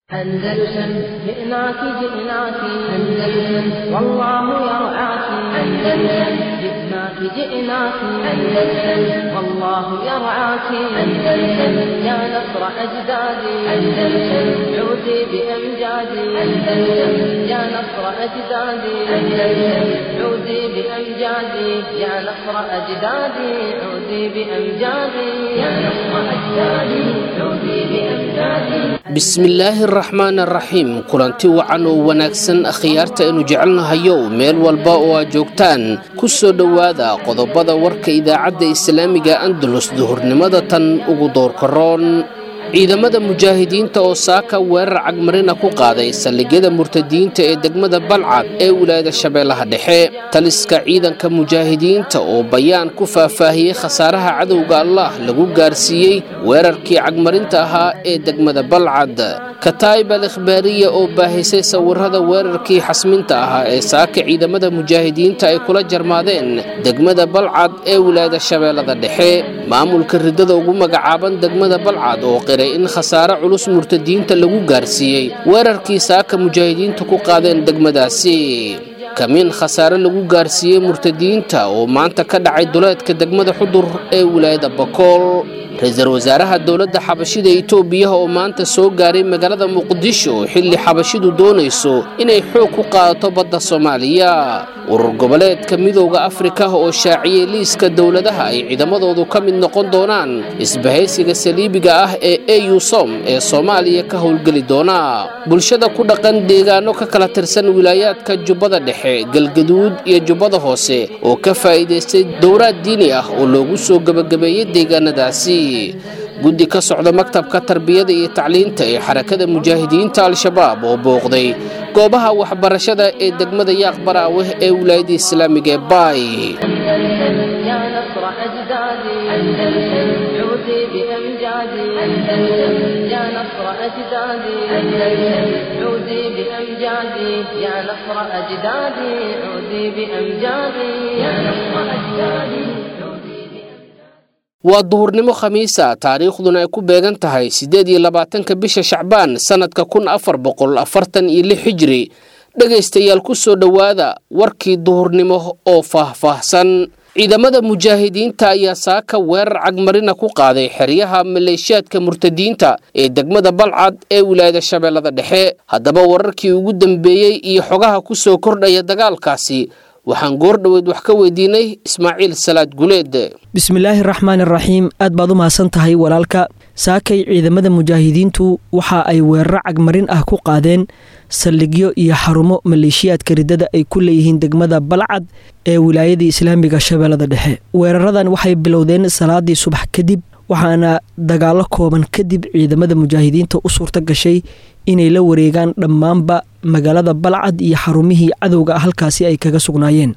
أندلسن جئناك جئناك أندلسن والله يرعاك أندلسن جئناك جئناك أندلسن والله يرعاك أندلسن يا نصر أجدادي أندلسن عودي بأمجادي أندلسن يا نصر أجدادي أندلسن عودي بأمجادي يا نصر أجدادي عودي بأمجادي يا نصر أجدادي عودي بأمجادي bismillaahi araxmaan araxiim kulanti wacan oo wanaagsan akhyaarta aynu jecelnahayo meel walba oo aad joogtaan ku soo dhowaada qodobada warka idaacadda islaamiga andalus duhurnimada tan ugu doorkaroon ciidamada mujaahidiinta oo saaka weerar cagmarina ku qaaday saldhigyada murtadiinta ee degmada balcad ee wilaayada shabeellaha dhexe taliska ciidanka mujaahidiinta oo bayaan ku faahfaahiyey khasaaraha cadowga allah lagu gaarsiiyey weerarkii cagmarinta ahaa ee degmada balcad kataa'ib al ikhbaariya oo baahisay sawirada weerarkii xasminta ahaa ee saaka ciidamada mujaahidiinta ay kula jarmaadeen degmada balcad ee wilaayada shabeellada dhexe maamulka riddada ugu magacaaban degmada balcad oo qiray in khasaare culus murtadiinta lagu gaarsiiyey weerarkii saaka mujaahidiinta ku qaadeen degmadaasi kamiin khasaare lagu gaarsiiyey murtadiinta oo maanta ka dhacay duleedka degmada xudur ee wilaayada bakool ra-iisul wasaaraha dowladda xabashida itoobiya oo maanta soo gaaray magaalada muqdisho xilli xabashidu doonayso inay xoog ku qaadato badda soomaaliya urur goboleedka midooda afrika oo shaaciyey liiska dowladaha ay ciidamadoodu ka mid noqon doonaan isbahaysiga saliibiga ah ee au som ee soomaaliya ka howlgeli doona bulshada ku dhaqan deegaano ka kala tirsan wilaayaadka jubbada dhexe galgaduud iyo jubbada hoose oo ka faa'iidaystay dowraad diini ah oo loogu soo gebagabeeyey deegaanadaasi guddi ka socda maktabka tarbiyada iyo tacliinta ee xarakada mujaahidiinta al-shabaab oo booqday goobaha waxbarashada ee degmada yaaq baraaweh ee wilaayada islaamiga ee baay يا نصر أجدادي أندلسن عودي بأمجادي أندلسن يا نصر أجدادي أندلسن عودي بأمجادي يا نصر أجدادي عودي بأمجادي يا نصر أجدادي waa duhurnimo khamiisa taariikhduna ay ku beegan tahay siddeed iyo labaatanka bisha shacbaan sannadka kun afar boqol afartan iyo lix xijiri dhegaystayaal ku soo dhowaada warkii duhurnimo oo faahfaahsan ciidamada mujaahidiinta ayaa saaka weerar cagmarina ku qaaday xeryaha maleeshiyaadka murtadiinta ee degmada balcad ee wilaayada shabeellada dhexe haddaba wararkii ugu dambeeyey iyo xogaha ku soo kordhaya dagaalkaasi waxaan goor dhoweed wax ka weydiinay ismaaciil salaad guleed bismillaahi raxmaan iraxiim aad baad u mahadsan tahay walaalka saakay ciidamada mujaahidiintu waxa ay weeraro cagmarin ah ku qaadeen saldhigyo iyo xarumo maleeshiyaadka riddada ay ku leeyihiin degmada balcad ee wilaayada islaamiga shabeellada dhexe weeraradan waxay bilowdeen salaadii subax kadib waxaana dagaalo kooban kadib ciidamada mujaahidiinta u suurta gashay inay la wareegaan dhammaanba magaalada balcad iyo xarumihii cadowga ah halkaasi ay kaga sugnaayeen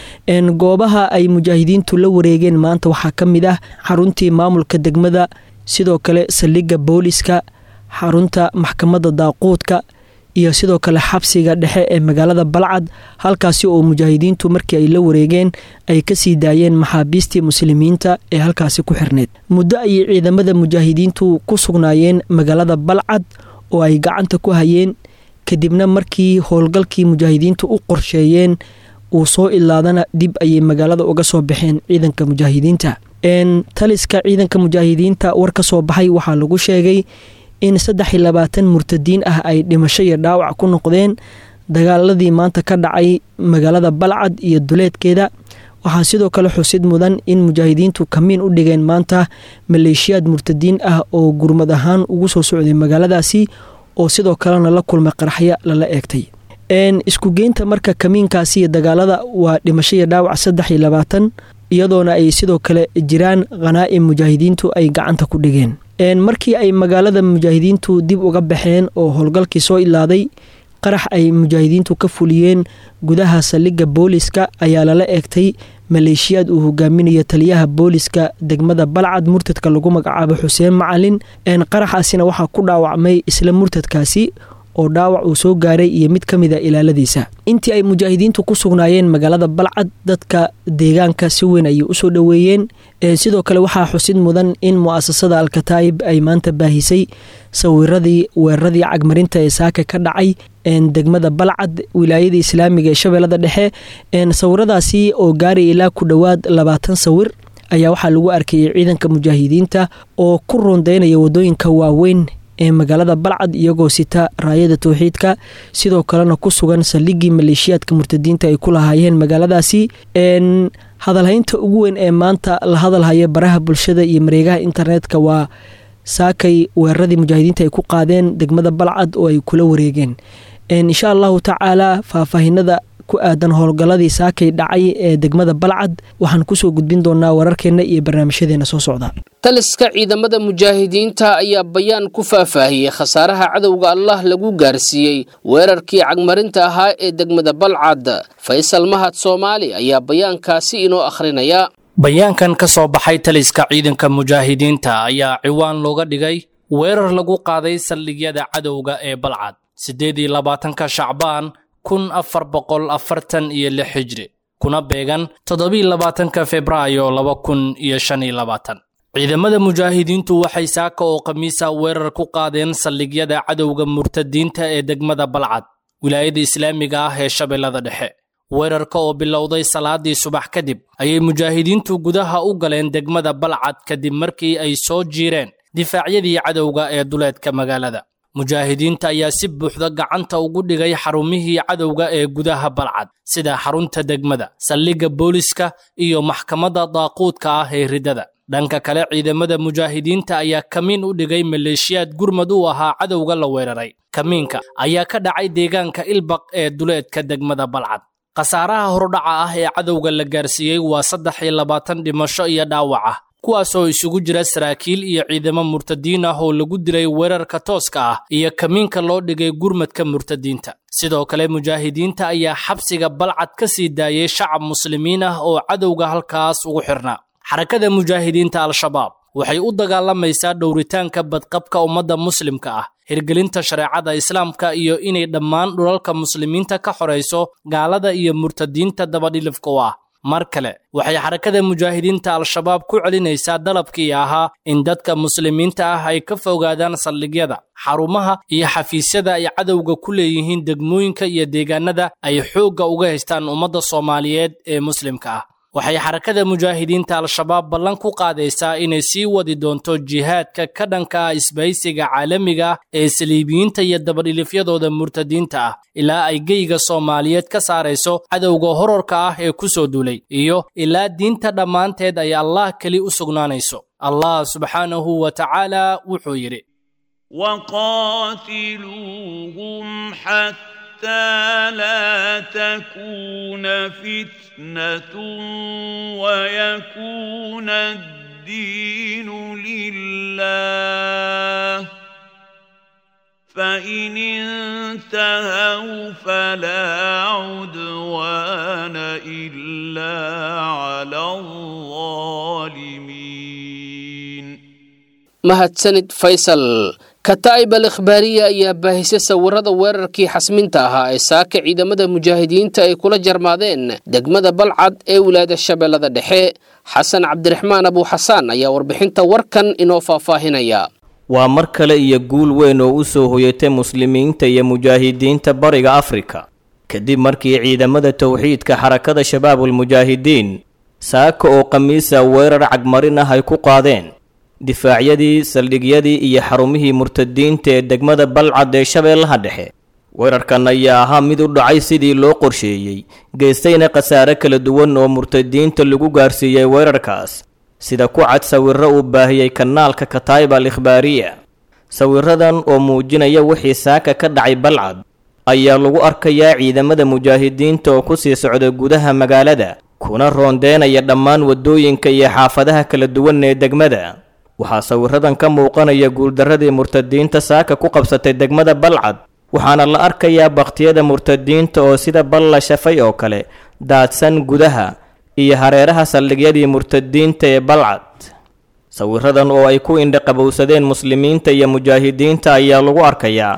goobaha ay mujaahidiintu la wareegeen maanta waxaa ka mid ah xaruntii maamulka degmada sidoo kale saldhigga booliska xarunta maxkamadda daaquudka iyo sidoo kale xabsiga dhexe ee magaalada balcad halkaasi oo mujaahidiintu markii ay la wareegeen ay kasii daayeen maxaabiistii muslimiinta ee halkaasi ku xirneyd muddo ayay ciidamada mujaahidiintu ku sugnaayeen magaalada balcad oo ay gacanta ku hayeen kadibna markii howlgalkii mujaahidiintu u qorsheeyeen uu soo ilaadana dib ayay magaalada uga soo baxeen ciidanka mujaahidiinta taliska ciidanka mujaahidiinta war ka soo baxay waxaa lagu sheegay in saddex iyo labaatan murtadiin ah ay dhimasho iyo dhaawac ku noqdeen dagaaladii maanta ka dhacay magaalada balcad iyo duleedkeeda waxaa sidoo kale xusid mudan in mujaahidiintu kamiin u dhigeen maanta maleeshiyaad murtadiin ah oo gurmad ahaan ugu soo socday magaaladaasi oo sidoo kalena la kulmay qaraxyo lala eegtay iskugeynta marka kamiinkaasi iyo dagaalada waa dhimasho iyo dhaawac saddex iyo labaatan iyadoona ay sidoo kale jiraan khanaa'im mujaahidiintu ay gacanta ku dhigeen markii ay magaalada mujaahidiintu dib uga baxeen oo howlgalkii soo ilaaday qarax ay mujaahidiintu ka fuliyeen gudaha saldhigga booliska ayaa lala eegtay maleeshiyaad uu hogaaminayo taliyaha booliska degmada balcad murtadka lagu magacaabo xuseen macalin qaraxaasina waxaa ku dhaawacmay isla murtadkaasi oo dhaawac uu soo gaaray iyo mid ka mid a ilaaladiisa intii ay mujaahidiintu ku sugnaayeen magaalada balcad dadka deegaanka si weyn ayay usoo dhoweeyeen sidoo kale waxaa xusid mudan in mu'asasada alkataa'ib ay maanta baahisay sawiradii weeraradii cagmarinta ee saaka ka dhacay degmada balcad wilaayada islaamiga ee shabeellada dhexe sawiradaasi oo gaaray ilaa ku dhowaad labaatan sawir ayaa waxaa lagu arkayay ciidanka mujaahidiinta oo ku rondeynaya wadooyinka waaweyn ee magaalada balcad iyagoo sita raayada towxiidka sidoo kalena ku sugan saldhigii maleeshiyaadka murtadiinta ay ku lahaayeen magaaladaasi hadalhaynta ugu weyn ee maanta la hadalhaya baraha bulshada iyo mareegaha internetka waa saakay weeraradii mujaahidiinta ay ku qaadeen degmada balcad oo ay kula wareegeen insha allahu tacaala faahfaahinada ku aadan howlgalladii saakay dhacay ee degmada balcad waxaan kusoo gudbin doonaa wararkeenna iyo barnaamijyadeena soo socda taliska ciidamada mujaahidiinta ayaa bayaan ku faahfaahiyey khasaaraha cadowga allah lagu gaarsiiyey weerarkii cagmarinta ahaa ee degmada balcad faysal mahad soomaali ayaa bayaankaasi inoo akhrinaya bayaankan ka soo baxay taliska ciidanka mujaahidiinta ayaa ciwaan looga dhigay weerar lagu qaaday saldhigyada cadowga ee balcad siddeed iyo labaatanka shacbaan kun afar boqol afartan iyo lix xijri kuna beegan toddobiiyo labaatanka febraayo laba kun iyo shan iyo labaatan ciidamada mujaahidiintu waxay saaka oo khamiisa weerar ku qaadeen saldhigyada cadowga murtadiinta ee degmada balcad wilaayada islaamiga ah ee shabeellada dhexe weerarka oo bilowday salaadii subax kadib ayay mujaahidiintu gudaha u galeen degmada balcad kadib markii ay soo jiireen difaacyadii cadowga ee duleedka magaalada mujaahidiinta ayaa si buuxda gacanta ugu dhigay xarumihii cadowga ee gudaha balcad sida xarunta degmada saldhigga booliska iyo maxkamadda daaquudka ah ee riddada dhanka kale ciidamada mujaahidiinta ayaa kamiin u dhigay maleeshiyaad gurmad u ahaa cadowga la weeraray kamiinka ayaa ka dhacay deegaanka ilbaq ee duleedka degmada balcad khasaaraha hordhaca ah ee cadowga la gaarsiiyey waa saddex iyo labaatan dhimasho iyo dhaawac ah kuwaasoo isugu jira saraakiil iyo ciidamo murtadiin ah oo lagu dilay weerarka tooska ah iyo kamiinka loo dhigay gurmadka murtadiinta sidoo kale mujaahidiinta ayaa xabsiga balcad ka sii daayay shacab muslimiin ah oo cadowga halkaas ugu xirnaa xarakada mujaahidiinta al-shabaab waxay u dagaalamaysaa dhowritaanka badqabka ummadda muslimka ah hirgelinta shareecada islaamka iyo inay dhammaan dhulalka muslimiinta ka xorayso gaalada iyo murtadiinta dabadhilifka u ah mar kale waxay xarakada mujaahidiinta al-shabaab ku celinaysaa dalabkii ahaa in dadka muslimiinta ah ay ka fogaadaan saldhigyada xarumaha iyo xafiisyada ay cadowga ku leeyihiin degmooyinka iyo deegaanada ay xoogga uga haystaan ummadda soomaaliyeed ee muslimka ah waxay xarakada mujaahidiinta al-shabaab ballan ku qaadaysaa inay sii wadi doonto jihaadka ka dhanka ah isbahaysiga caalamiga ah ee saliibiyiinta iyo dabadhilifyadooda murtadiinta ah ilaa ay geyga soomaaliyeed ka saarayso cadowga horarka ah ee ku soo duulay iyo ilaa diinta dhammaanteed ay allah keli u sugnaanayso allah subxaanahu wa tacaala wuxuu yidhi وقاتلوهم حتى لا تكون فتنة ويكون الدين لله فإن انتهوا فلا عدوان إلا على الظالمين mahadsanid faysal kataa'ib al ikhbaariya ayaa baahisay sawirada weerarkii xasminta ahaa ee saaka ciidamada mujaahidiinta ay kula jarmaadeen degmada balcad ee wilaayada shabeellada dhexe xasan cabdiraxmaan abuuxasaan ayaa warbixinta warkan inoo faahfaahinaya waa mar kale iyo guul weyn oo u soo hoyatay muslimiinta iyo mujaahidiinta bariga afrika kadib markii ciidamada towxiidka xarakada shabaabulmujaahidiin saaka oo khamiisa weerar cagmarin ah ay ku qaadeen difaacyadii saldhigyadii iyo xarumihii murtadiinta ee degmada balcad ee shabeellaha dhexe weerarkan ayaa ahaa mid u dhacay sidii loo qorsheeyey geystayna khasaare kala duwan oo murtadiinta lagu gaarsiiyey weerarkaas sida ku cad sawirro uu baahiyey kanaalka kataa'ib al ikhbaariya sawiradan oo muujinaya wixii saaka ka dhacay balcad ayaa lagu arkayaa ciidamada mujaahidiinta oo ku sii socda gudaha magaalada kuna roondeenaya dhammaan waddooyinka iyo xaafadaha kala duwan ee degmada waxaa sawiradan ka muuqanaya guuldarradii murtadiinta saaka ku qabsatay degmada balcad waxaana la arkayaa bakhtiyada murtadiinta oo sida bal la shafay oo kale daadsan gudaha iyo hareeraha saldhigyadii murtadiinta ee balcad sawiradan oo ay ku indhaqabowsadeen muslimiinta iyo mujaahidiinta ayaa lagu arkayaa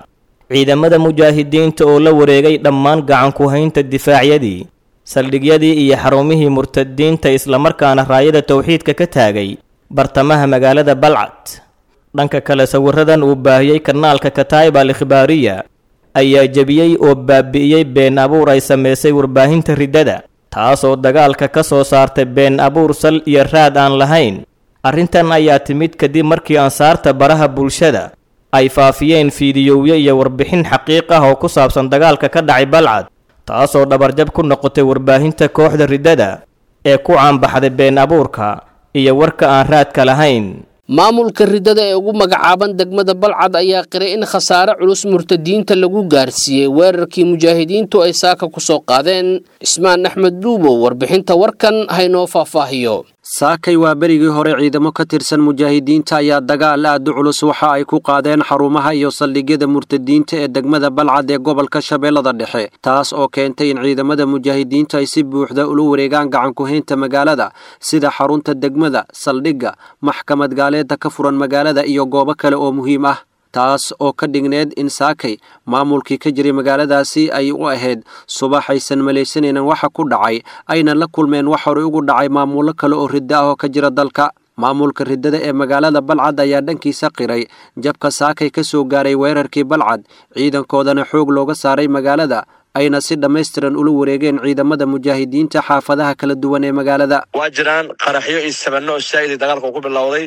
ciidamada mujaahidiinta oo la wareegay dhammaan gacanku-haynta difaacyadii saldhigyadii iyo xarumihii murtadiinta islamarkaana raayada towxiidka ka taagay bartamaha magaalada balcad dhanka kale sawiradan uu baahiyey kanaalka kataib al ikhbaariya ayaa jebiyey oo baabi'iyey been abuur ay samaysay warbaahinta riddada taasoo dagaalka ka soo saartay been abuur sal iyo raad aan lahayn arrintan ayaa timid kadib markii ansaarta baraha bulshada ay faafiyeen fiidiyowyo iyo warbixin xaqiiq ah oo ku saabsan dagaalka ka dhacay balcad taasoo dhabarjab ku noqotay warbaahinta kooxda riddada ee ku caanbaxday been abuurka iyo warka aan raadka lahayn maamulka riddada ee ugu magacaaban degmada balcad ayaa qiray in khasaare culus murtadiinta lagu gaarsiiyey weerarkii mujaahidiintu ay saaka ku soo qaadeen cismaan axmed duubow warbixinta warkan haynoo faahfaahiyo saakay waa berigii hore ciidamo ka tirsan mujaahidiinta ayaa dagaal aad u culus waxa ay ku qaadeen xarumaha iyo saldhigyada murtadiinta ee degmada balcad ee gobolka shabeellada dhexe taas oo keentay in ciidamada mujaahidiinta ay si buuxda ula wareegaan gacankuhaynta magaalada sida xarunta degmada saldhigga maxkamad gaaleeda ka furan magaalada iyo goobo kale oo muhiim ah taas oo ka dhigneed in saakay maamulkii ka jiray magaaladaasi ay u ahayd subax aysan malaysanaynan waxa ku dhacay ayna la kulmeen wax horey ugu dhacay maamullo kale oo riddo ah oo ka jira dalka maamulka riddada ee magaalada balcad ayaa dhankiisa qiray jabka saakay ka soo gaaray weerarkii balcad ciidankoodana xoog looga saaray magaalada ayna si dhammaystiran ula wareegeen ciidamada mujaahidiinta xaafadaha kala duwan ee magaalada waa jiraan qaraxyo iyo sabano oo saa'idii dagaalka uu ku bilowday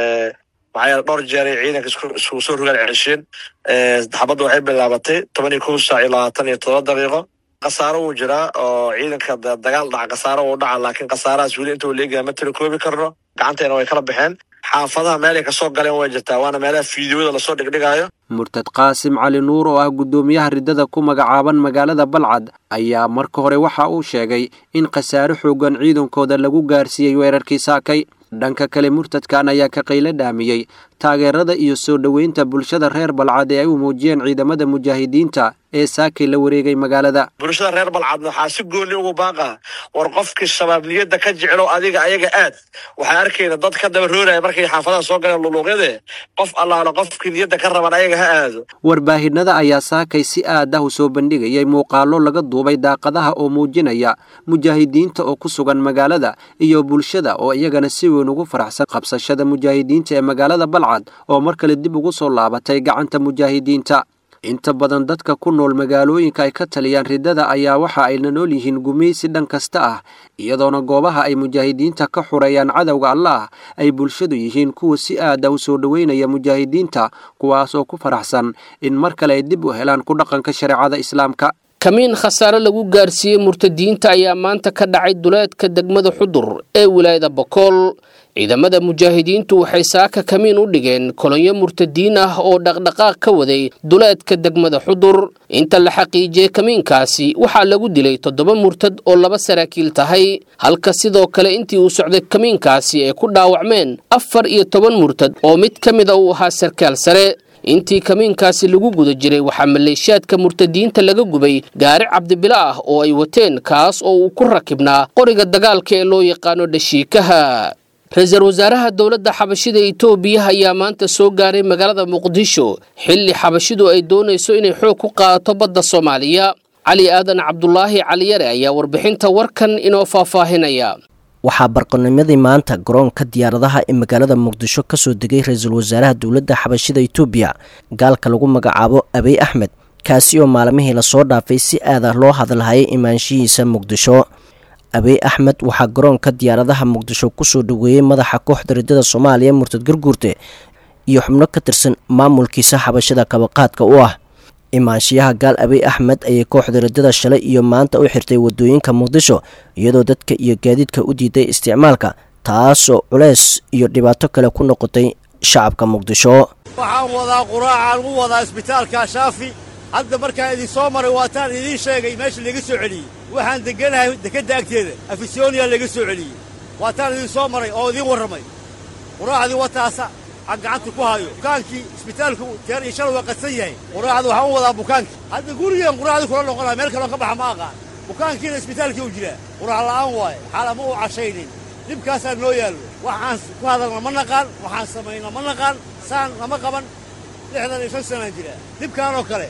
maxaa yeele dhowr jeeray ciidanka iskugu soo rogaan cesheen xabadda waxay bilaabatay toban iyo kow saac iyo labaatan iyo todoba daqiiqo khasaaro wuu jiraa oo ciidanka dagaal dhaca khasaaro wuu dhaca laakiin khasaarahaas weli inta uu leegaya ma tirakoobi karno gacanteena way kala baxeen xaafadaha meelay kasoo galeen way jirtaa waana meelaha fiidiyowada lasoo dhigdhigaayo murtad qaasim cali nuur oo ah guddoomiyaha riddada ku magacaaban magaalada balcad ayaa marka hore waxa uu sheegay in khasaare xoogan ciidankooda lagu gaarsiiyey weerarkii saakay dhanka kale murtadkan ayaa ka qaylo dhaamiyey taageerada iyo soo dhoweynta bulshada reer balcad ee ay u muujiyeen ciidamada mujaahidiinta ee saakay la wareegay magaalada bulshada reer balcadna waxaa si gooni ugu baaqa war qofkii shabaab niyadda ka jeclo adiga ayaga aad waxaa arkayna dad ka daba rooraya markay xaafadaha soo galeen luluuqyade qof allaala qofkii niyadda ka raban ayaga ha aado warbaahinada ayaa saakay si aad ah u soo bandhigayay muuqaallo laga duubay daaqadaha oo muujinaya mujaahidiinta oo ku sugan magaalada iyo bulshada oo iyagana si weyn ugu faraxsan qabsashada mujaahidiinta ee magaalada balcad oo mar kale dib ugu soo laabatay gacanta mujaahidiinta inta badan dadka ku nool magaalooyinka ay ka taliyaan riddada ayaa waxa ay la nool yihiin gumaysi dhan kasta ah iyadoona goobaha ay mujaahidiinta ka xureeyaan cadowga allaah ay bulshadu yihiin kuwa si aada u soo dhoweynaya mujaahidiinta kuwaas oo ku faraxsan in mar kale ay dib u helaan ku dhaqanka shareecada islaamka kamiin khasaare lagu gaarsiiyey murtadiinta ayaa maanta ka dhacay duleedka degmada xudur ee wilaayada bokool ciidamada mujaahidiintu waxay saaka kamiin u dhigeen kolonyo murtadiin ah oo dhaqdhaqaaq ka waday duleedka degmada xudur inta la xaqiijiyey kamiinkaasi waxaa lagu dilay toddoba murtad oo laba saraakiil tahay halka sidoo kale intii uu socday kamiinkaasi ay ku dhaawacmeen afar iyo toban murtad oo mid ka mid a uu ahaa sarkaal sare intii kamiinkaasi lagu guda jiray waxaa maleeshiyaadka murtadiinta laga gubay gaari cabdibila ah oo ay wateen kaas oo uu ku rakibnaa qoriga dagaalka ee loo yaqaano dhashiikaha ra-iisul wasaaraha dowladda xabashida itoobiya ayaa maanta soo gaaray magaalada muqdisho xilli xabashidu ay doonayso inay xoog ku qaadato badda soomaaliya cali aadan cabdulaahi caliyare ayaa warbixinta warkan inoo faahfaahinaya waxaa barqanimadii maanta garoonka diyaaradaha ee magaalada muqdisho kasoo degay ra-iisul wasaaraha dowladda xabashida itoobiya gaalka lagu magacaabo abiy axmed kaasi oo maalmihii lasoo dhaafay si aad ah loo hadalhayay imaanshihiisa muqdisho abiy axmed waxaa garoonka diyaaradaha muqdisho kusoo dhoweeyey madaxa kooxda riddada soomaaliya murtad garguurte iyo xubno ka tirsan maamulkiisa xabashada kabaqaadka u ah imaanshiyaha gaal abiy axmed ayay kooxda riddada shalay iyo maanta u xirtay wadooyinka muqdisho iyadoo dadka iyo gaadiidka u diiday isticmaalka taasoo culeys iyo dhibaato kale ku noqotay shacabka muqdisho waxaan wadaa quraacaan u wadaa isbitaalka shaafi hadda markaan idin soo maray waataan idiin sheegay meesha laga soo celiyey waxaan degganahay dekedda agteeda afisoniya laga soo celiyey waataan idin soo maray oo idiin warramay quraacdii wataasa aan gacanta ku hayo bukaankii isbitaalku teer iyo shalay waa qadsan yahay quraacda waxaan u wadaa bukaankii hadda gurigeen quraacdii kula noqonaa meel kaloon ka baxa ma aqaan bukaankiina isbitaalkii u jiraa quraac la'aan waaye xaala ma u cashaynin dhibkaasaa noo yaallo waxaan ku hadalna ma naqaan waxaan samayna ma naqaan saan lama qaban lixdan iyo shan sanaan jiraa dhibkaanoo kale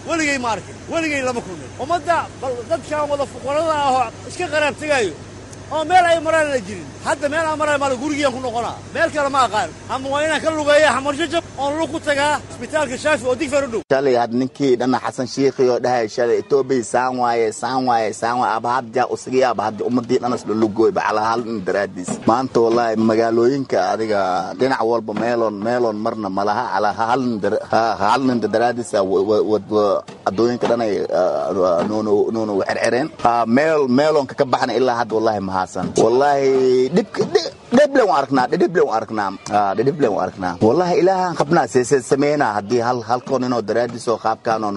weligay ma arkin weligay lama kulmin ummadda bal dadkan wada fuqarada ahoo iska qaraab tegaayo oo meel ay maraan la jirin hadda meel aan marayo maala gurigiyaan ku noqonaa meel kale ma aqaan ama waa inaan ka lugeeya xamarjajab oon lug ku tagaa isbitaalka shaafi oo digfar u dhow shalay had ninkii dhana xasan shiikhi oo dhahay shalay etoobiya saan waaye saan waaye saan waaye abahadja usigi abahadja ummadii dhanas lulugooyba calaa hal nin daraadiis maanta wallaahi magaalooyinka adiga dhinac walba meeloon meeloon marna malaha calaa hal nin hal nin daraadiisa adooyinka dhanay nuunu cercereen meel meeloonka ka baxna ilaa hadda wallaahi mahaasan wallaahi dhibka dhiblen waan arknaa dhidhiblen waan arknaa dhidhiblen waan arknaa wallahi ilaahaan qabnaa seesee sameynaa haddii hal halkoon inoo daraadiis oo qaabkaanoo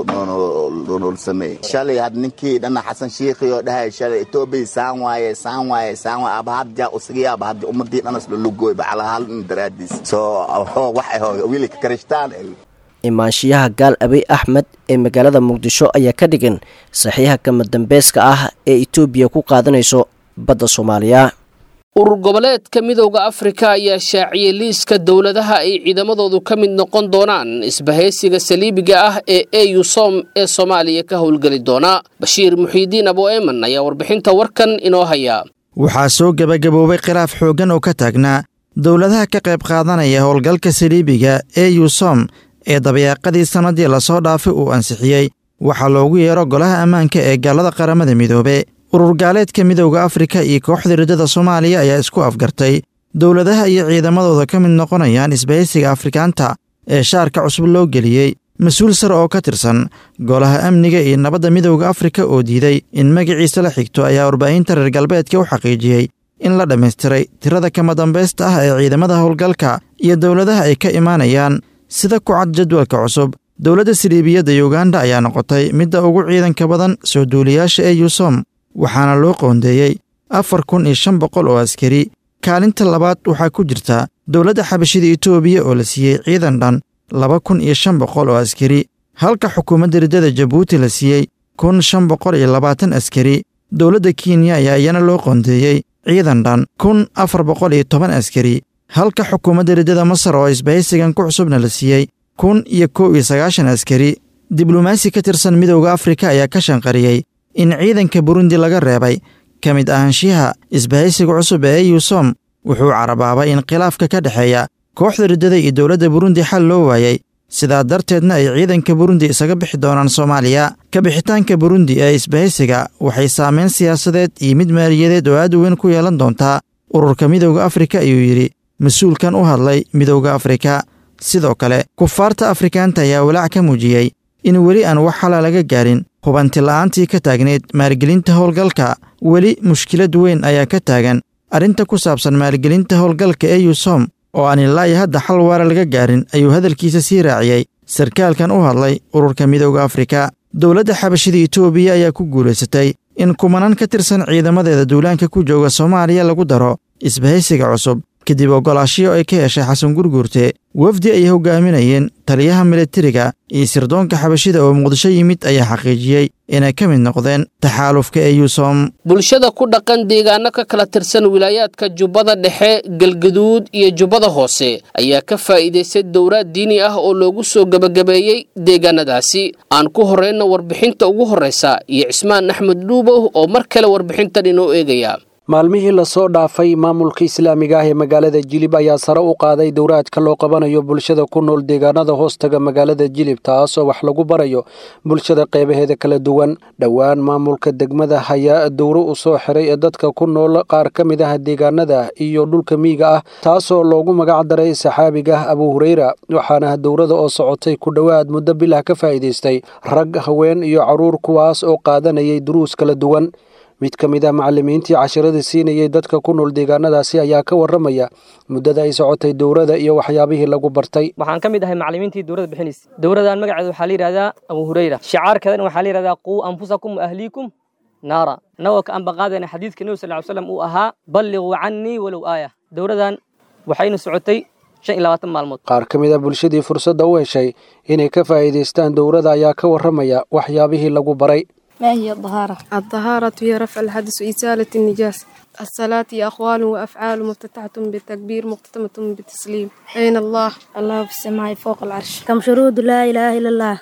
noonol sameey shalay had ninkii dhana xasan shiikhi oo dhahay shalay etoobiya saan waaye saan waaye saan waaye abahadja usigi abahadja ummadii dhanas lulugooyba calaa hal nin daraadiis soo wax aho wili ka karishtaan imaanshiyaha gaal abiy axmed ee magaalada muqdisho ayaa ka dhigan saxiixa kama dambeeska ah ee etoobiya ku qaadanayso badda soomaaliya urur goboleedka midowda afrika ayaa shaaciyey liiska dowladaha ay ciidamadoodu ka mid noqon doonaan isbahaysiga saliibiga ah ee eu som ee soomaaliya ka howlgeli doona bashiir muxiidiin abo eman ayaa warbixinta warkan inoo haya waxaa soo gebagaboobay khilaaf xooggan oo ka taagnaa dowladaha ka qayb qaadanaya howlgalka saliibiga eu som ee dabayaaqadii sannadii lasoo dhaafay uu ansixiyey waxaa loogu yeero golaha ammaanka ee gaalada qaramada midoobe urur gaaleedka midowda afrika iyo kooxda riddada soomaaliya ayaa isku afgartay dowladaha iyo ciidamadooda ka mid noqonayaan isbahaysiga afrikaanta ee shaarka cusub loo geliyey mas-uul sare oo ka tirsan golaha amniga iyo nabadda midowda afrika oo diiday in magaciisa la xigto ayaa warbaahinta reer galbeedka u xaqiijiyey in la dhammaystiray tirada kama dambaysta ah ee ciidamada howlgalka iyo dowladaha ay ka imaanayaan sida ku cad jadwalka cusub dowladda siliibiyadda yuganda ayaa noqotay midda ugu ciidanka badan soo duuliyaasha ee yusom waxaana loo qoondeeyey afar kun iyo shan boqol oo askari kaalinta labaad waxaa ku jirta dowladda xabashida etoobiya oo la siiyey ciidan dhan laba kun iyo shan boqol oo askari halka xukuumadda riddada jabuuti la siiyey kun shan boqol iyo labaatan askari dowladda kenya ayaa iyana loo qoondeeyey ciidan dhan kun afar boqol iyo toban askari halka xukuumadda riddada masar oo isbahaysigan ku cusubna la siiyey kun iyo kow iyo sagaashan askari diblomaasi ka tirsan midowda afrika ayaa ka shanqariyey in ciidanka burundi laga reebay ka mid ahaanshiyaha isbahaysiga cusub ee eusom wuxuu carabaabay in khilaafka ka dhexeeya kooxda riddada iyo dowladda burundi xal loo waayey sidaa darteedna ay ciidanka burundi isaga bixi doonaan soomaaliya ka bixitaanka burundi ee isbahaysiga waxay saameyn siyaasadeed iyo mid maaliyadeed oo aad u weyn ku yeelan doontaa ururka midowda afrika ayuu yidhi mas-uulkan u hadlay midowda afrika sidoo kale kufaarta afrikaanta ayaa walaac ka muujiyey in weli aan wax xala laga gaarin hubanti la'aantii ka taagneyd maalgelinta howlgalka weli mushkilad weyn ayaa ka taagan arrinta ku saabsan maalgelinta howlgalka ee yusom oo aan ilaa iyo hadda xal waara laga gaarin ayuu hadalkiisa sii raaciyey sarkaalkan u hadlay ururka midowda afrika dowladda xabashida etoobiya ayaa ku guulaysatay in kumanaan ka tirsan ciidamadeeda duulaanka ku jooga soomaaliya lagu daro isbahaysiga cusub kadib ogolaashiyo ay ka heshay xasan gurguurte wafdi ay hogaaminayeen taliyaha milatariga iyo sirdoonka xabashida oo muqdisho yimid ayaa xaqiijiyey inay ka mid noqdeen taxaalufka ee yusom bulshada ku dhaqan deegaano ka kala tirsan wilaayaadka jubbada dhexe galgaduud iyo jubbada hoose ayaa ka faa'iidaystay dowraad diini ah oo loogu soo gebagabeeyey deegaanadaasi aan ku horrayna warbixinta ugu horraysa iyo cismaan axmed dhuubow oo mar kale warbixintan inoo eegaya maalmihii lasoo dhaafay maamulka islaamiga ah ee magaalada jilib ayaa sare u qaaday dowraadka loo qabanayo bulshada ku nool deegaanada hoostaga magaalada jilib taasoo wax lagu barayo bulshada qeybaheeda kala duwan dhowaan maamulka degmada hayaa dowro u soo xiray ee dadka ku nool qaar ka mid ah deegaanada iyo dhulka miyiga ah taasoo loogu magac daray saxaabiga abu hureyra waxaana dowrada oo socotay ku dhowaad muddo bilah ka faa'iidaystay rag haween iyo caruur kuwaas oo qaadanayay duruus kala duwan mid ka mid ah macallimiintii cashiradii siinayay dadka ku nool deegaanadaasi ayaa ka warramaya muddada ay socotay dowrada iyo waxyaabihii lagu bartay waxaan ka mid ahay macallimiintii dowrada bixinaysa dowradan magaceeda waxaa la yidhahdaa abu hureyra shicaarkeedana waxaa la yidhahdaa quu anfusakum wa ahliikum naara annagoo ka anbaqaadayna xadiidka nebi sal ly slam uu ahaa balliquu cannii walow aaya dowradan waxayna socotay shan iyo labaatan maalmood qaar ka mid ah bulshadii fursadda u heshay inay ka faa'iidaystaan dowrada ayaa ka warramaya waxyaabihii lagu baray ما هي الطهارة؟ الطهارة هي رفع الحدث وإزالة النجاسة الصلاة هي أقوال وأفعال مفتتحة بالتكبير مختتمة بالتسليم أين الله؟ الله في السماء فوق العرش كم شروط لا إله إلا الله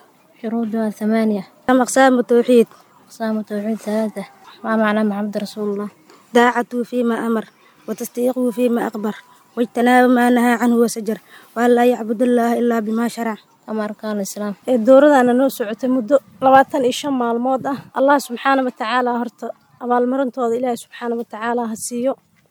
شروطها ثمانية كم أقسام التوحيد أقسام التوحيد ثلاثة ما معنى محمد رسول الله داعته فيما أمر وتصديقه فيما أخبر واجتناب ما نهى عنه وسجر وأن لا يعبد الله إلا بما شرع أما أركان الإسلام dowradana noo socotay muddo labaatan iyo shan maalmood ah allah subxaana watacaala horta abaalmarintooda ilaahay subxaana watacaala ha siiyo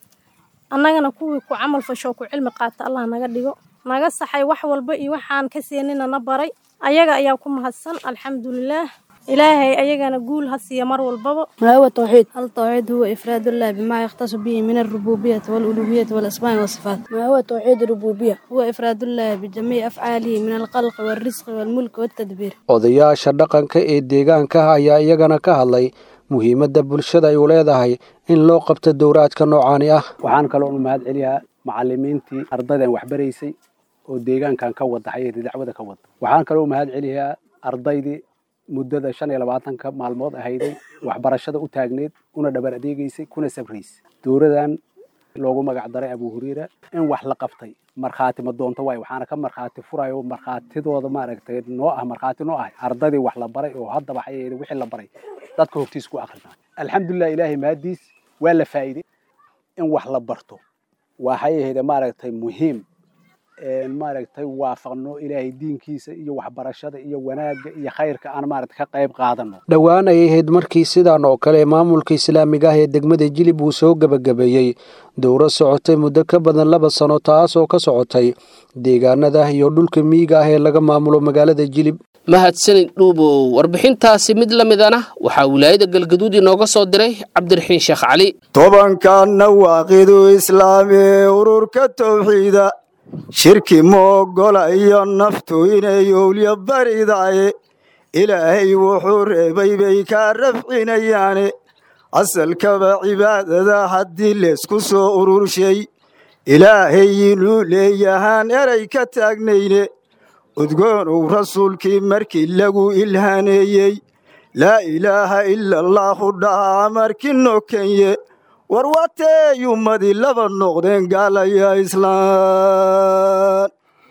annagana kuwii ku camal fashoo ku cilmi qaata allah naga dhigo naga saxay wax walba iyo waxaan ka seenina na baray ayaga ayaa ku mahadsan alxamdulilaah ilaahay ayagana guul ha siiya mar walbaba ما هو التوحيد التوحيد هو إفراد الله بما يختص به من الربوبية والألوهية والأسماء والصفات ما هو توحيد الربوبية هو إفراد الله بجميع أفعاله من الخلق والرزق والملك والتدبير odayaasha dhaqanka ee deegaanka ayaa iyagana ka hadlay muhiimadda bulshada ay u leedahay in loo qabto dowraadka noocaani ah waxaan kaloo u mahad celiyaa macalimiintii ardaydan waxbaraysay oo deegaankan ka wada xayada dacwada ka wada waxaan kaloo u mahad celiyaa ardaydii muddada shan iyo labaatanka maalmood ahayday waxbarashada u taagneed una dhabar adeegaysay kuna sabraysay dowradan loogu magac daray abu hureyra in wax la qabtay markhaati ma doonto waay waxaana ka markhaati furayo markhaatidooda maaragtay noo ah markhaati noo ah ardadii wax la baray oo haddaba xayeeda wixii la baray dadka hortiis ku akhrina alxamdulilah ilaahay mahadiis waa la faa'iiday in wax la barto waxay ahayd maaragtay muhiim maaragtay waafaqno ilaahay diinkiisa iyo waxbarashada iyo wanaagga iyo khayrka aan maaragtay ka qayb qaadano dhowaan ay ahayd markii sidaan oo kale maamulka islaamiga ah ee degmada jilib uu soo gebagabeeyey dowro socotay muddo ka badan laba sano taas oo ka socotay deegaanada iyo dhulka miyiga ah ee laga maamulo magaalada jilib mahadsanid dhuubow warbixintaasi mid la midana waxaa wilaayada galgaduud inooga soo diray cabdiraxiin sheekh cali tobankanna waaqidu islaami ururka towxiida shirki moogola iyo naftu inay owlya baridaye ilaahay wuxuu reebay bay kaa rafcinayaane asalkaba cibaadada haddii leysku soo ururshay ilaahay inuu leeyahaan eray ka taagnayne udgoonow rasuulkii markii lagu ilhaaneeyey laa ilaaha ila allaahu dhahaa markii nokenye war watey ummadii laba noqdeen gaalaya islaan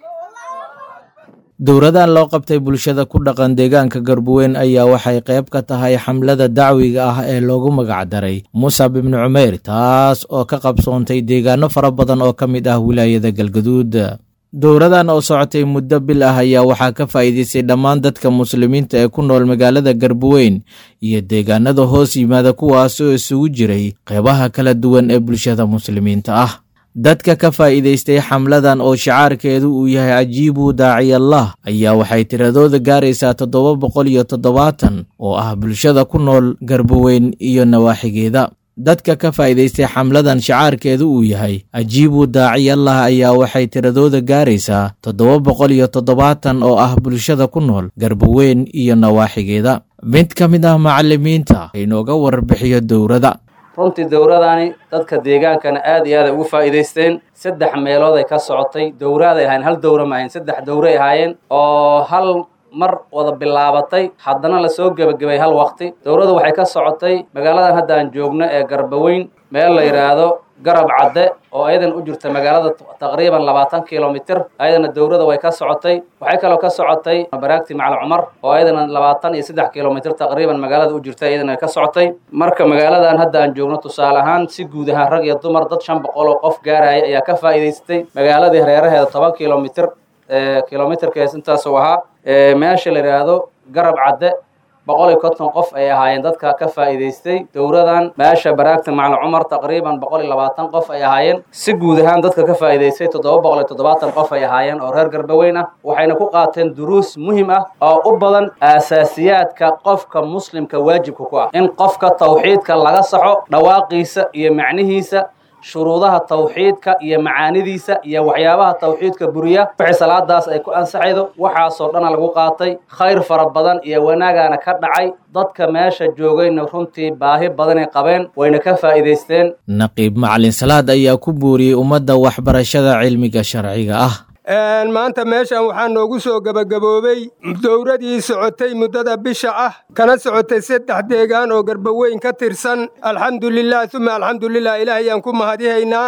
dowradan loo qabtay bulshada ku dhaqan deegaanka garbuweyn ayaa waxay qayb ka tahay xamlada dacwiga ah ee loogu magacdaray musab ibnu cumeyr taas oo ka qabsoontay deegaano fara badan oo ka mid ah wilaayada galgaduud dowradan oo socotay muddo bil ah ayaa waxaa ka faa'iidaystay dhammaan dadka muslimiinta ee ku nool magaalada garbuweyn iyo deegaanada hoos yimaada kuwaas oo isugu jiray qeybaha kala duwan ee bulshada muslimiinta ah dadka ka faa'iidaystay xamladan oo shicaarkeedu uu yahay cajiibu daaciyallah ayaa waxay tiradooda gaaraysaa toddoba boqol iyo toddobaatan oo ah bulshada ku nool garbuweyn iyo nawaaxigeeda dadka ka faa'iidaystay xamladan shicaarkeedu uu yahay cajiibu daaciyallah ayaa waxay tiradooda gaaraysaa toddoba boqol iyo toddobaatan oo ah bulshada ku nool garbuweyn iyo nawaaxigeeda mid ka mid ah macalimiinta inooga warbixiyo dowrada runtii dowradani dadka deegaankana aad iyo aad ay ugu faa'iidaysteen saddex meelood ay ka socotay dowraaday ahayn hal dowra ma ahayn saddex dowray ahaayeen oo hal mar wada bilaabatay haddana lasoo gebagabay hal waqti dowladdu waxay ka socotay magaaladan hadda aan joogno ee garbaweyn meel la yidhaahdo garab cadde oo ayadan u jirta magaalada taqriiban labaatan kilomitir ayadana dowladda way ka socotay waxay kaloo ka socotay baraagti macal cumar oo ayadana labaatan iyo saddex kilomitir taqriiban magaalada u jirta ayadana ka socotay marka magaaladan hadda aan joogno tusaale ahaan si guud ahaan rag iyo dumar dad shan boqol oo qof gaaraya ayaa ka faa'iidaystay magaaladii hareeraheeda toban kilomitir kilomitirkees intaasuu ahaa meesha la yidhaahdo garab cadde boqol iyo konton qof ay ahaayeen dadka ka faa'iidaystay dowradan meesha baraagta macalin cumar taqriiban boqol iyo labaatan qof ay ahaayeen si guud ahaan dadka ka faa'iidaystay toddoba boqol iyo toddobaatan qof ay ahaayeen oo reer garbaweyn ah waxayna ku qaateen duruus muhim ah oo u badan aasaasiyaadka qofka muslimka waajibka ku ah in qofka tawxiidka laga saxo dhawaaqiisa iyo macnihiisa shuruudaha tawxiidka iyo macaanidiisa iyo waxyaabaha tawxiidka buriya wixii salaadaas ay ku ansaxaydo waxaasoo dhana lagu qaatay khayr fara badan iyo wanaagaana ka dhacay dadka meesha joogayna runtii baahi badanay qabeen wayna ka faa'iidaysteen naqiib macalin salaad ayaa ku buuriyey ummadda waxbarashada cilmiga sharciga ah maanta meeshan waxaa noogu soo gebagaboobay dowradii socotay muddada bisha ah kana socotay saddex deegaan oo garbaweyn ka tirsan alxamdulilah uma alxamdulilah ilaahayaan ku mahadihaynaa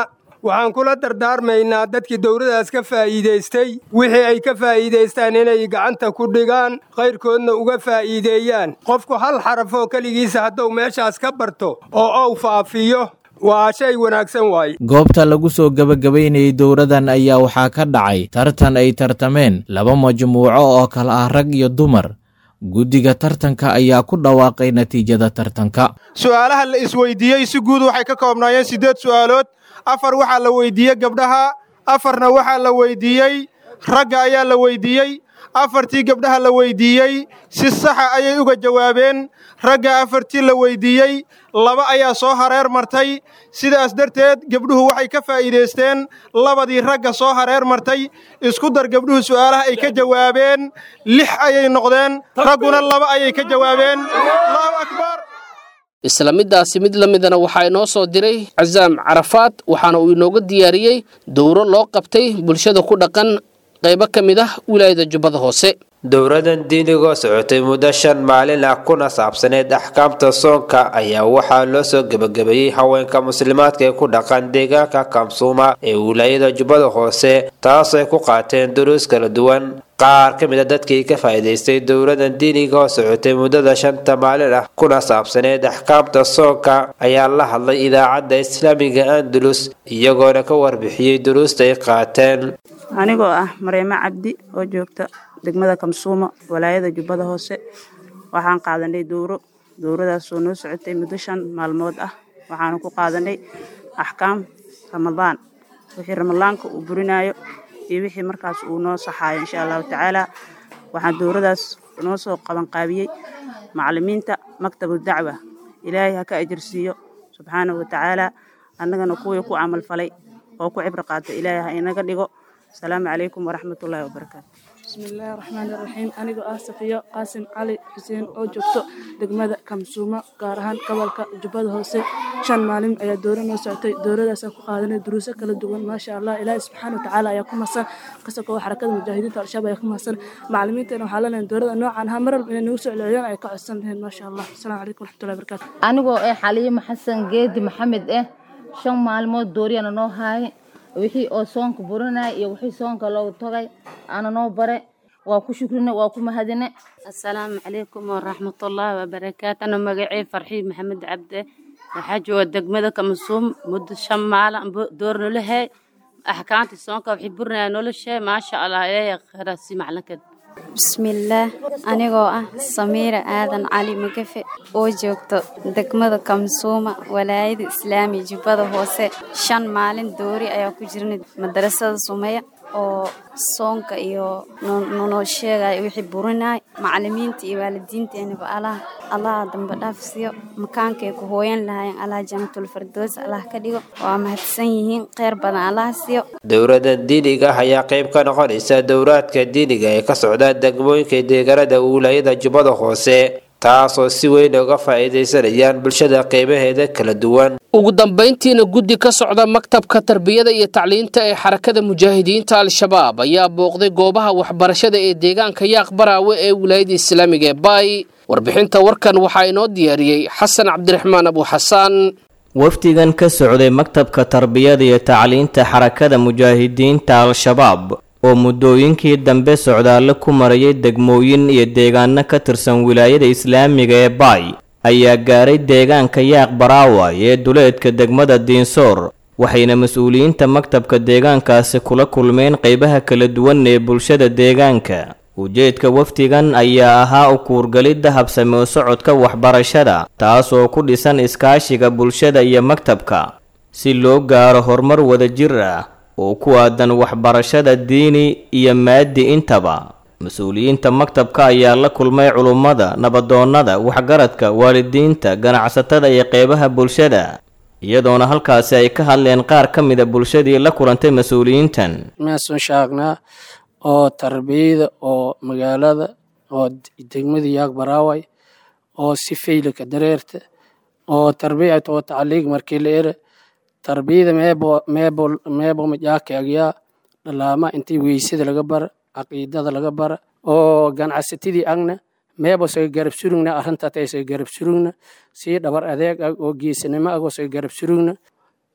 waxaan kula dardaarmaynaa dadkii dowladaas ka faa'iidaystay wixii ay ka faa'iidaystaan inay gacanta ku dhigaan khayrkoodna uga faa'iideeyaan qofku hal xaraf oo keligiisa hadduu meeshaas ka barto oo ou faafiyo waa shay wanaagsan waaye goobta lagu soo gebagabaynayay dowradan ayaa waxaa ka dhacay tartan ay tartameen laba majmuuco oo kale ah rag iyo dumar guddiga tartanka ayaa ku dhawaaqay natiijada tartanka su'aalaha la isweydiiyey si guud waxay ka koobnaayeen siddeed su'aalood afar waxaa la weydiiyey gabdhaha afarna waxaa la weydiiyey ragga ayaa la weydiiyey afartii gabdhaha la weydiiyey si saxa ayay uga jawaabeen ragga afartii la weydiiyey laba ayaa soo hareer martay sidaas darteed gabdhuhu waxay ka faa'iidaysteen labadii ragga soo hareer martay isku dar gabdhuhu su'aalaha ay ka jawaabeen lix ayay noqdeen ragguna laba ayay ka jawaabeen allahu akbar isla middaasi mid la midana waxaa inoo soo diray casaam carafaad waxaana uu inooga diyaariyey dowro loo qabtay bulshada ku dhaqan qaybo ka mid ah wilaayada jubbada hoose dowradan diinigoo socotay muddo shan maalin ah kuna saabsaneyd axkaamta soonka ayaa waxaa loo soo gebagabeeyey haweenka muslimaadka ee ku dhaqan deegaanka kamsuuma ee wilaayada jubbada hoose taasay ku qaateen duruus kala duwan qaar ka mid a dadkii ka faa'iidaystay dowladan diiniga oo socotay muddada shanta maalin ah kuna saabsaneyd axkaamta soonka ayaa la hadlay idaacadda islaamiga andalus iyagoona ka warbixiyey duruusta ay qaateen anigoo ah mareemo cabdi oo joogta degmada kamsuuma walaayada jubbada hoose waxaan qaadanay dowro dowradaasoo noo socotay muddo shan maalmood ah waxaanu ku qaadanay axkaam ramadaan wixii ramadaanka uu burinayo iyo wixii markaas uu noo saxaayo insha allahu tacaala waxaan dowradaas noo soo qabanqaabiyey macalimiinta maktabu dacwa ilaahay ha ka ajirsiiyo subxaanahu watacaala annagana kuwii ku camal falay oo ku cibro qaata ilaahay ha inaga dhigo asalaamu calaykum waraxmatullaahi wabarakaatu bismillaahi raxmaani raxiim anigoo ah safiyo qaasim cali xuseen oo joogto degmada kamsuuma gaar ahaan gobolka jubbada hoose shan maalin ayaa dowra noo socotay dowradaasaan ku qaadanay duruuso kala duwan maasha allah ilaahi subxaana watacaala ayaa ku mahadsan kasakoo xarakada mujaahidiinta al-shabaab ayaa ku mahadsan macalimiinteena waxaa leenahay dowrada noocan ahaa mar walba inay nagu soo celceliyaan ay ka codsan lahayn maasha allah asalaamu calaykum waraxmatullahi wabarakaatu anigoo eh xaliimo xasan geedi maxamed eh shan maalmood dooriyana noo haayay wixii oo soonka burinaya iyo wixii soonka loogu tagay aana noo bare waa ku shukrine waa ku mahadine asalaamu calaykum waraxmatullaahi wabarakaatu ana magacey farxii maxamed cabde waxaa jooga degmada kamasuum muddo shan maalin door nolohey axkaamtii soonka waxay burinaya noloshee maasha allah ilaahay khayraasi maclinkeed bismillaah anigoo ah samiira aadan cali magafe oo joogto degmada kamsuuma walaayada islaami jubbada hoose shan maalin doori ayaa ku jirnay madarasada sumeya oo soonka iyo nonoo sheegaya wixii burinay macalimiinta iyo waalidiinteenaba allah allaha dambe dhaafsiyo makaankay ku hooyan lahaayeen allah jannatul fardoos allah ka dhigo waa mahadsan yihiin kheyr badan allah siiyo dowladan diiniga ah ayaa qayb ka noqonaysa dowraadka diiniga ee ka socda degmooyinka deegaanada wilaayada jubbada hoose taasoo si weyn uga faa'iidaysanayaan bulshada qeybaheeda kala duwan ugu dambayntiina guddi ka socda maktabka tarbiyada iyo tacliinta ee xarakada mujaahidiinta al-shabaab ayaa booqday goobaha waxbarashada ee deegaanka yaaq baraawe ee wilaayada islaamiga ee baay warbixinta warkan waxaa inoo diyaariyey xasan cabdiraxmaan abu xasaan wafdigan ka socday maktabka tarbiyada iyo tacliinta xarakada mujaahidiinta al-shabaab oo muddooyinkii dambe socdaallo ku marayay degmooyin iyo deegaano ka tirsan wilaayada islaamiga ee baay ayaa gaaray deegaanka yaaq baraaway ee duleedka degmada diinsoor waxayna mas-uuliyiinta maktabka deegaankaasi kula kulmeen qeybaha kala duwan ee bulshada deegaanka ujeedka wafdigan ayaa ahaa u kuurgalidda habsame u socodka waxbarashada taas oo ku dhisan iskaashiga bulshada iyo maktabka si loo gaaro horumar wadajir ah oo ku aadan waxbarashada diini iyo maadi intaba mas-uuliyiinta maktabka ayaa la kulmay culummada nabadoonnada waxgaradka waalidiinta ganacsatada iyo qeybaha bulshada iyadoona halkaasi ay ka hadleen qaar ka mida bulshadii la kulantay mas-uuliyiintan meesun shaagnaa oo tarbiyada oo magaalada oo degmada yaag baraaway oo si faylaka dareerta oo tarbiyat oo tacliig markii la ere tarbiyada meebo meebo meebo majaakaagyaa dhalaama intii weysada laga bara caqiidada laga bara oo ganacsatadii agna meebo saga garab surugna arrintaatay saga garab surugna sii dhabar adeeg ag oo geesanimo ag oo saga garab surugna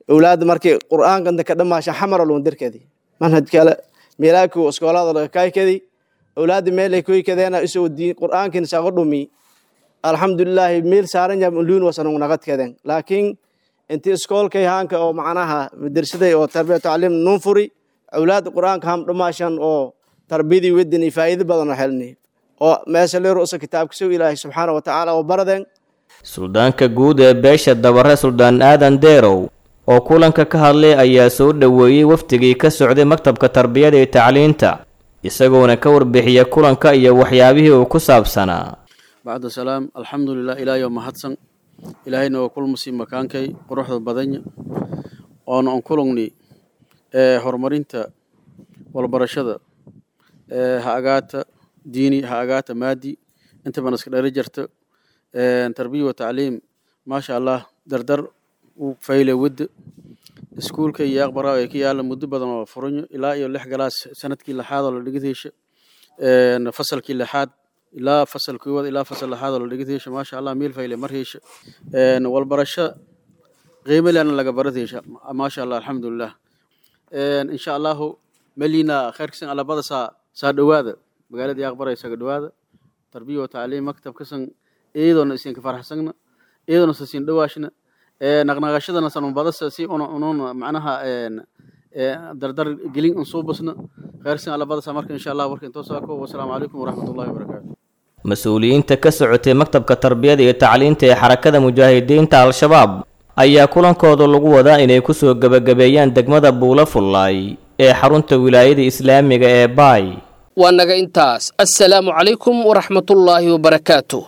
awlaadda markii qur'aanka inta ka dhamaasha xamara loon dirkadi manhaj kale meelaaku iskoolada laga kaykadi awlaadda meelay koykadeena isoo diin qur'aankin sago dhumi alxamdulilaahi meel saaran yam luun wasanung nagadkaden laakiin inti iskoolkay haanka oo macnaha madarsaday oo tarbiya tacliim nun furi awlaadda qur'aanka ham dhamaashan oo tarbiyadii wedin iyo faa'iido badan oo helni oo meesha leero usa kitaabka sow ilaahay subxaana wa tacaala oo baraden suldaanka guud ee beesha dabare suldaan aadan deerow oo kulanka ka hadlay ayaa soo dhoweeyey wafdigii ka socday maktabka tarbiyada iyo tacliinta isagoona ka warbixiya kulanka iyo waxyaabihii uu ku saabsanaa bacda salaam alxamdulilah ilaahay mahadsan ilaahayna waa kulmasi makaankay quruxda badanya oona on kulungni ee horumarinta walbarashada ee ha agaata diini ha agaata maadi intaba iska dhali jarta tarbiya wa tacliim maasha allah dardar u fayle wadda iskuulka iyo aqbara ee ka yaala muddo badan oo furanyo ilaa iyo lix galaas sanadkii lixaad oo la dhigataysha fasalkii lixaad ilaa fasal koowaad ilaa fasal lixaad oo la dhigataysha maasha allah meel fayle mar heysha walbarasho qiimo lehna laga barataysha maasha allah alxamdulilah insha allahu melina khayrkasan alabada saa saa dhowaada magaalada aqbara isaga dhowaada tarbiya wa tacliim maktabkasan iyadoona isinka faraxsagna iyadoona sasin dhawaashna naqnaqashadana sanubadasa si una ununa macnaha dardar gelin unsuubasna khayrsan alabadasa marka insha allah warka intoo saako wasalaamu calaykum waraxmatullahi wabarakaatu mas-uuliyiinta ka socotay maktabka tarbiyada iyo tacliinta ee xarakada mujaahidiinta al-shabaab ayaa kulankooda lagu wadaa inay kusoo gebagabeeyaan degmada buula fullaay ee xarunta wilaayada islaamiga ee baay waa naga intaas assalaamu calaykum waraxmatullaahi wabarakaatu